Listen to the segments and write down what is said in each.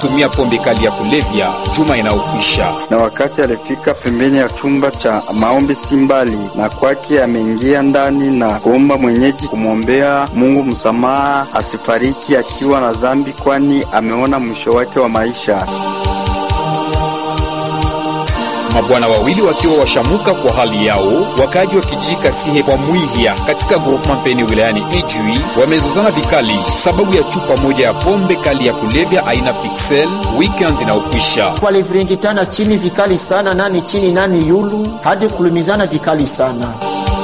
kutumia pombe kali ya kulevya juma inayokwisha. Na wakati alifika pembeni ya chumba cha maombi si mbali na kwake, ameingia ndani na kuomba mwenyeji kumwombea Mungu msamaha, asifariki akiwa na dhambi, kwani ameona mwisho wake wa maisha. Mabwana wawili wakiwa washamuka kwa hali yao, wakaaji wa kijiji Kasihe kwa Mwihia katika groupement Peni wilayani Ijwi wamezozana vikali sababu ya chupa moja ya pombe kali ya kulevya aina Pixel weekend inaokwisha. Waliviringitana chini vikali sana, nani chini nani yulu, hadi kulumizana vikali sana.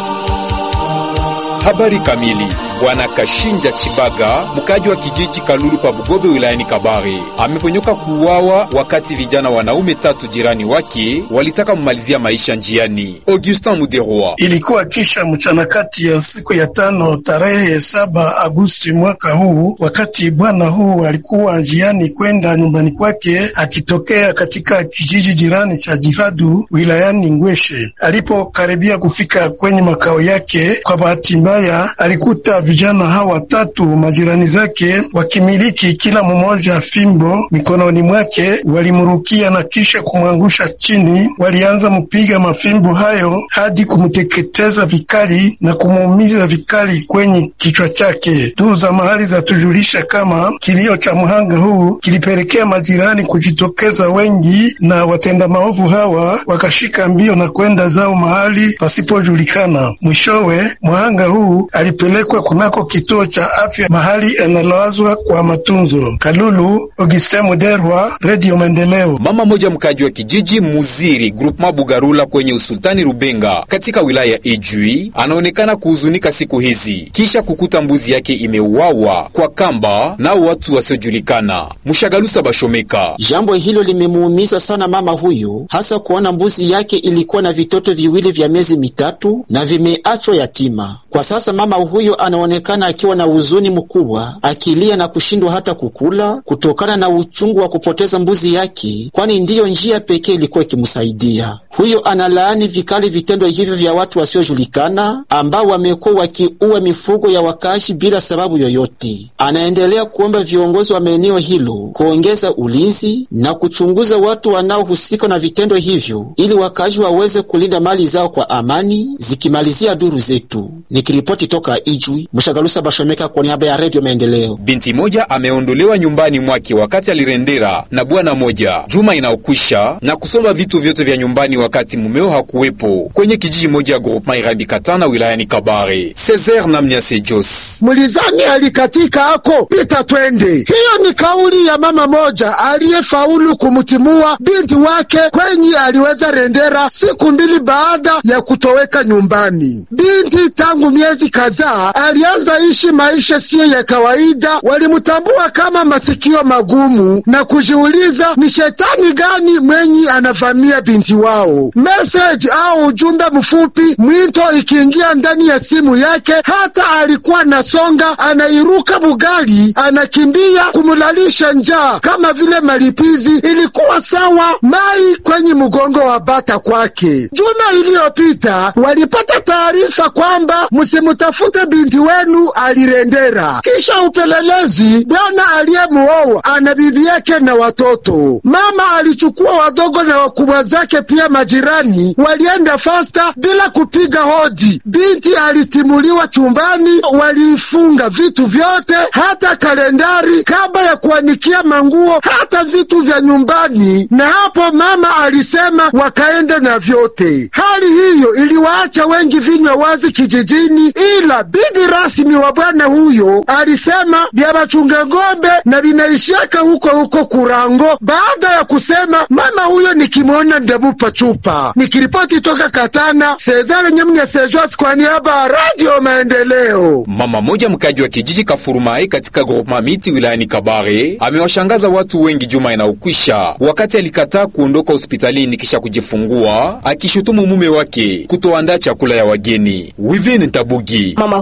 Habari kamili. Bwana Kashinja Chibaga, mkaji wa kijiji Kalulu pa Bugobe wilayani Kabare, ameponyoka kuuawa wakati vijana wanaume tatu jirani wake walitaka kumalizia maisha njiani. Augustin Muderwa: ilikuwa kisha mchana kati ya siku ya tano tarehe saba Agosti mwaka huu, wakati bwana huu alikuwa njiani kwenda nyumbani kwake akitokea katika kijiji jirani cha Jiradu wilayani Ngweshe. Alipokaribia kufika kwenye makao yake, kwa bahati mbaya alikuta vijana hawa watatu majirani zake wakimiliki kila mmoja fimbo mikononi mwake, walimrukia na kisha kumwangusha chini. Walianza mpiga mafimbo hayo hadi kumteketeza vikali na kumuumiza vikali kwenye kichwa chake. Duru za mahali zatujulisha kama kilio cha mhanga huu kilipelekea majirani kujitokeza wengi, na watenda maovu hawa wakashika mbio na kwenda zao mahali pasipojulikana. Mwishowe mhanga huu alipelekwa kunako kituo cha afya mahali analazwa kwa matunzo. Kalulu, Augustin Muderwa, Radio Maendeleo. Mama moja mkaji wa kijiji Muziri groupement Bugarula kwenye usultani Rubenga katika wilaya ya Ijwi anaonekana kuhuzunika siku hizi kisha kukuta mbuzi yake imeuawa kwa kamba nao watu wasiojulikana. Mshagalusa Bashomeka: jambo hilo limemuumiza sana mama huyu, hasa kuona mbuzi yake ilikuwa na vitoto viwili vya miezi mitatu na vimeachwa yatima. Kwa sasa mama huyo anaonekana akiwa na huzuni mkubwa, akilia na kushindwa hata kukula kutokana na uchungu wa kupoteza mbuzi yake, kwani ndiyo njia pekee ilikuwa ikimsaidia. Huyo analaani vikali vitendo hivyo vya watu wasiojulikana ambao wamekuwa wakiua mifugo ya wakazi bila sababu yoyote. Anaendelea kuomba viongozi wa maeneo hilo kuongeza ulinzi na kuchunguza watu wanaohusika na vitendo hivyo ili wakazi waweze kulinda mali zao kwa amani. Zikimalizia duru zetu, nikiripoti toka Ijwi, Mshagalusa Bashomeka kwa niaba ya Redio Maendeleo. Binti moja ameondolewa nyumbani mwake wakati alirendera na bwana moja juma inaokwisha na kusomba vitu vyote vya nyumbani wakati mumeo hakuwepo kwenye kijiji moja ya groupement Irambi Katana wilayani Kabare. Cesar Namnyase Jos: mulizani alikatika ako pita twende. Hiyo ni kauli ya mama moja aliyefaulu kumtimua binti wake kwenye aliweza rendera siku mbili baada ya kutoweka nyumbani. Binti tangu miezi kadhaa alianza ishi maisha siyo ya kawaida. Walimtambua kama masikio magumu na kujiuliza ni shetani gani mwenye anavamia binti wao. Message au ujumbe mfupi, mwito ikiingia ndani ya simu yake, hata alikuwa nasonga, anairuka bugali, anakimbia kumulalisha njaa kama vile malipizi. Ilikuwa sawa mai kwenye mgongo wa bata kwake. Juma iliyopita walipata taarifa kwamba msimutafute binti wenu alirendera. Kisha upelelezi, bwana aliyemuoa ana bibi yake na watoto. Mama alichukua wadogo na wakubwa zake pia majirani walienda fasta bila kupiga hodi. Binti alitimuliwa chumbani, waliifunga vitu vyote, hata kalendari, kabla ya kuanikia manguo, hata vitu vya nyumbani, na hapo mama alisema wakaende na vyote. Hali hiyo iliwaacha wengi vinywa wazi kijijini, ila bibi rasmi wa bwana huyo alisema vya bachunga ng'ombe na vinaishiaka huko huko Kurango, baada ya kusema mama huyo nikimwona ndamupa chupa. Nikiripoti toka Katana, Sezare Nyamnya Sejos kwa niaba ya Radio Maendeleo. Mama moja mkaji wa kijiji Kafurumai katika groupement Miti wilayani Kabare amewashangaza watu wengi juma inaokwisha, wakati alikataa kuondoka hospitalini kisha kujifungua, akishutumu mume wake kutoandaa chakula ya wageni. Wivin Tabugi: mama huyu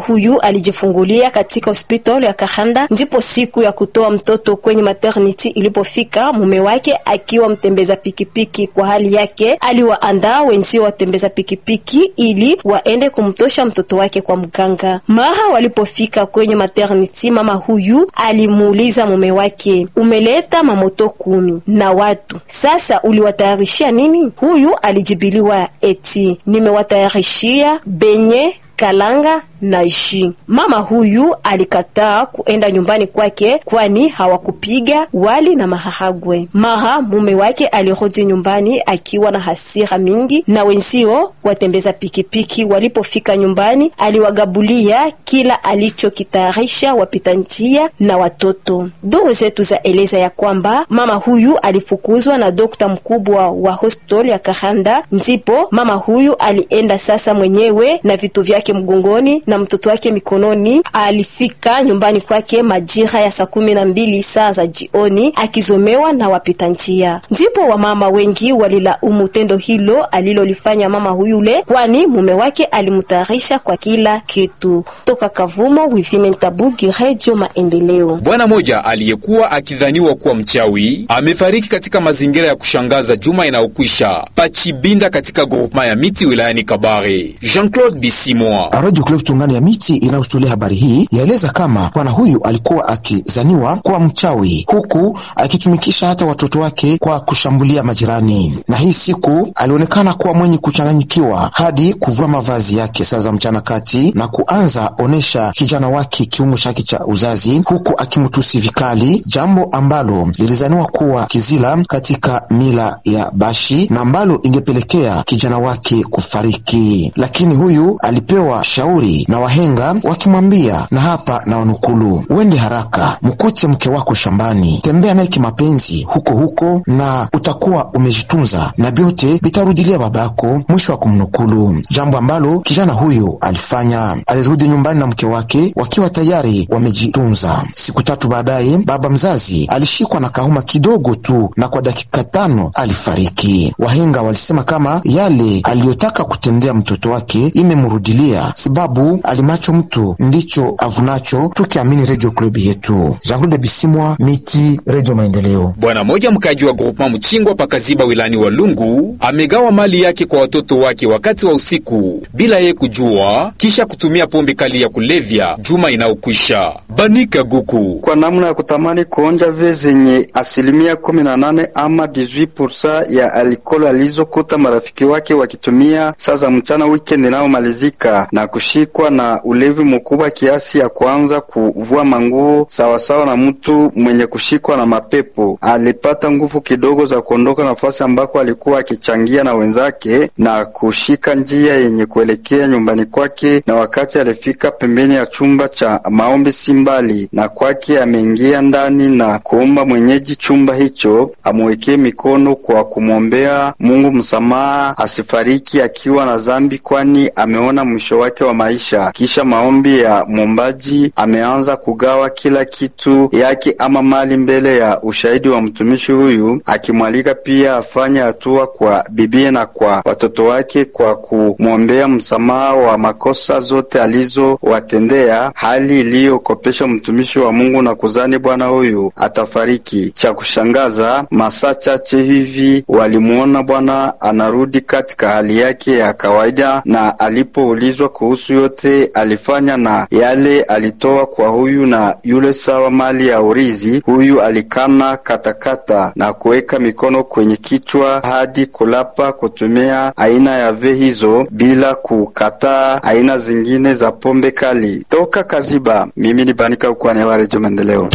alijifungulia katika hospitali ya Kahanda, ndipo siku ya kutoa mtoto kwenye maternity ilipofika, mume wake akiwa mtembeza pikipiki kwa hali yake, aliwaandaa wenzio watembeza pikipiki ili waende kumtosha mtoto wake kwa mganga. Mara walipofika kwenye maternity, mama huyu alimuuliza mume wake, umeleta mamoto kumi na watu sasa, uliwatayarishia nini? Huyu alijibiliwa eti nimewatayarishia benye kalanga na ji. Mama huyu alikataa kuenda nyumbani kwake, kwani hawakupiga wali na maharagwe. Mara mume wake alirudi nyumbani akiwa na hasira mingi, na wenzio watembeza pikipiki walipofika nyumbani, aliwagabulia kila alichokitayarisha wapita njia na watoto. Duru zetu za eleza ya kwamba mama huyu alifukuzwa na dokta mkubwa wa hospitali ya Kahanda, ndipo mama huyu alienda sasa mwenyewe na vitu vyake mgongoni na mtoto wake mikononi. Alifika nyumbani kwake majira ya saa kumi na mbili saa za jioni, akizomewa na wapita njia. Ndipo wamama wengi walilaumu tendo hilo alilolifanya mama huyule, kwani mume wake alimtayarisha kwa kila kitu. Toka Kavumo, Wivine Ntabugi, Radio Maendeleo. Bwana moja aliyekuwa akidhaniwa kuwa mchawi amefariki katika mazingira ya kushangaza juma inayokwisha Pachibinda katika groupema ya miti wilayani Kabare. Jean-Claude Bisimwa Radio Club Tungano ya miti inayostolea habari hii yaeleza kama bwana huyu alikuwa akizaniwa kuwa mchawi, huku akitumikisha hata watoto wake kwa kushambulia majirani, na hii siku alionekana kuwa mwenye kuchanganyikiwa hadi kuvua mavazi yake saa za mchana kati na kuanza onesha kijana wake kiungo chake cha uzazi, huku akimtusi vikali, jambo ambalo lilizaniwa kuwa kizila katika mila ya Bashi na ambalo ingepelekea kijana wake kufariki, lakini huyu alipewa shauri na wahenga wakimwambia, na hapa na wanukulu, uende haraka mkute mke wako shambani, tembea naye kimapenzi huko huko, na utakuwa umejitunza na vyote vitarudilia babako. Mwisho wa kumnukulu, jambo ambalo kijana huyo alifanya. Alirudi nyumbani na mke wake wakiwa tayari wamejitunza. Siku tatu baadaye, baba mzazi alishikwa na kahuma kidogo tu, na kwa dakika tano alifariki. Wahenga walisema kama yale aliyotaka kutendea mtoto wake imemrudilia sababu alimacho mtu ndicho avunacho, tukiamini Radio Club yetu. Jean-Claude Bisimwa, Miti, Radio Maendeleo. Bwana moja mkaji wa groupema Mchingwa pakaziba wilani wa Lungu amegawa mali yake kwa watoto wake wakati wa usiku bila yeye kujua, kisha kutumia pombe kali ya kulevya juma inayokwisha. Banika Guku kwa namna ya kutamani kuonja ve zenye asilimia kumi na nane ama 18% ya alkohol alizokuta marafiki wake wakitumia saa za mchana weekend inayomalizika na kushikwa na ulevi mkubwa kiasi ya kuanza kuvua manguo sawasawa na mtu mwenye kushikwa na mapepo. Alipata nguvu kidogo za kuondoka nafasi ambako alikuwa akichangia na wenzake na kushika njia yenye kuelekea nyumbani kwake, na wakati alifika pembeni ya chumba cha maombi si mbali na kwake, ameingia ndani na kuomba mwenyeji chumba hicho amwekee mikono kwa kumwombea Mungu msamaha asifariki akiwa na dhambi, kwani ameona mwisho wake wa maisha. Kisha maombi ya mwombaji, ameanza kugawa kila kitu yake ama mali mbele ya ushahidi wa mtumishi huyu, akimwalika pia afanye hatua kwa bibie na kwa watoto wake kwa kumwombea msamaha wa makosa zote alizowatendea, hali iliyokopesha mtumishi wa Mungu na kuzani bwana huyu atafariki. Cha kushangaza, masaa chache hivi walimwona bwana anarudi katika hali yake ya kawaida, na alipoulizwa kuhusu yote alifanya na yale alitoa kwa huyu na yule sawa mali ya urizi, huyu alikana katakata na kuweka mikono kwenye kichwa hadi kulapa kutumia aina ya ve hizo bila kukataa aina zingine za pombe kali. Toka Kaziba, mimi ni Banika ukwane wa Redio Maendeleo.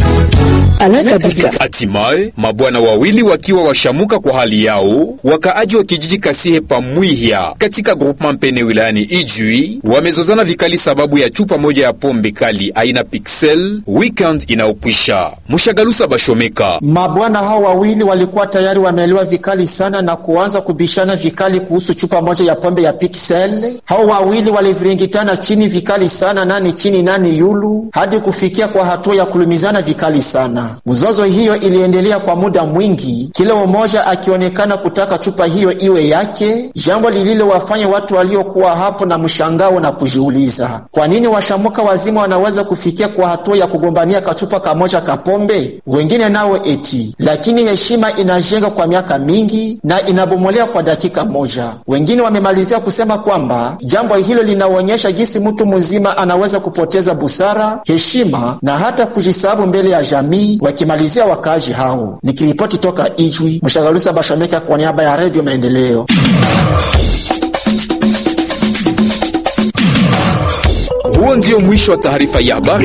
Hatimaye mabwana wawili wakiwa washamuka kwa hali yao, wakaaji wa kijiji Kasihe Pamwihya katika groupement Mpene wilayani Ijwi wamezozana vikali sababu ya chupa moja ya pombe kali aina Pixel weekend inaokwisha. Mushagalusa Bashomeka, mabwana hao wawili walikuwa tayari wameelewa vikali sana na kuanza kubishana vikali kuhusu chupa moja ya pombe ya Pixel. Hao wawili waliviringitana chini vikali sana, nani chini nani yulu, hadi kufikia kwa hatua ya kulumizana vikali sana. Mzozo hiyo iliendelea kwa muda mwingi, kila mmoja akionekana kutaka chupa hiyo iwe yake, jambo lililowafanya watu waliokuwa hapo na mshangao na kujiuliza kwa nini washamuka wazima wanaweza kufikia kwa hatua ya kugombania kachupa kamoja kapombe. Wengine nao eti lakini heshima inajenga kwa miaka mingi na inabomolea kwa dakika moja. Wengine wamemalizia kusema kwamba jambo hilo linaonyesha jinsi mtu mzima anaweza kupoteza busara, heshima na hata kujisahabu mbele ya jamii, wakimalizia wakaaji hao. Nikiripoti toka Ijwi, Mshagalusa Bashomeka kwa niaba ya Redio Maendeleo. Huo ndio mwisho wa taarifa ya habari.